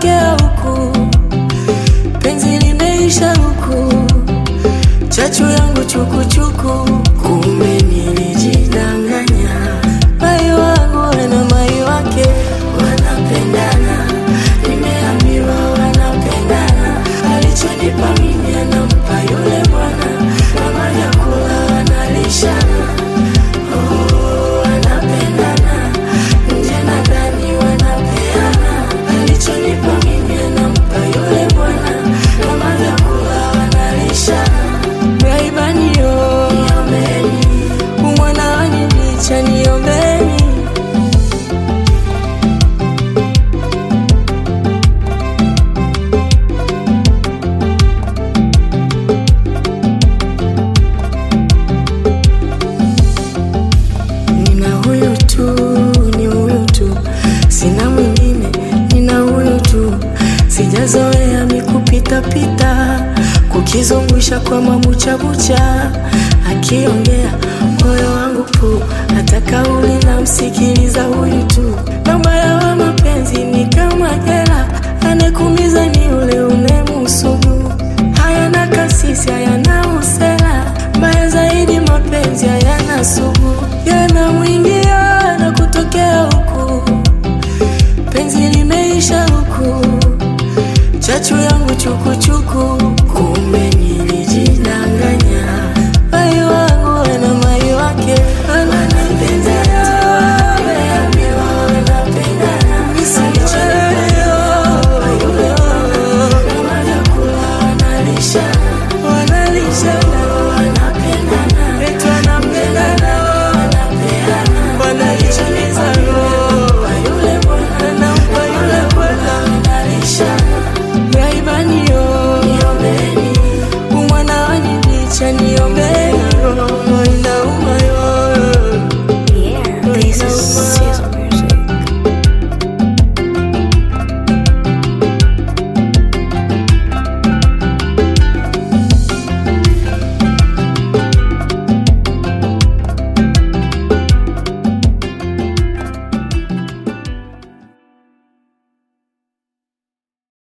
nakotokea huku, penzi limeisha huku, chachu yangu chukuchuku, kumbe nilijidanganya. Mai wangu na mai wake wanapendana, nimeambiwa wanapendana, alichonipa mimi anampa yule bwana, kama vyakula wanalishana. Oh, wanapendana nje na ndani wanapeana, alichonipa mimi anampa yule bwana, kama vyakula wanalishana. Raibanio, niombeni, umwana wanibicha, niombeni. Nina huyu tu, ni huyu tu, sina mwingine, nina huyu tu. Sijazoea mikupitapita, kukizungusha kwa mabuchabucha, akiongea moyo wangu pu, hata kauli na msikiliza huyu tu. Na ubaya wa mapenzi ni kama jela, anekumiza ni ule unemusugu. Hayana kasisi, hayana usela, mbaya zaidi mapenzi hayana sugu, yanamwingia na kutokea huku, penzi limeisha huku, chachu yangu chukuchuku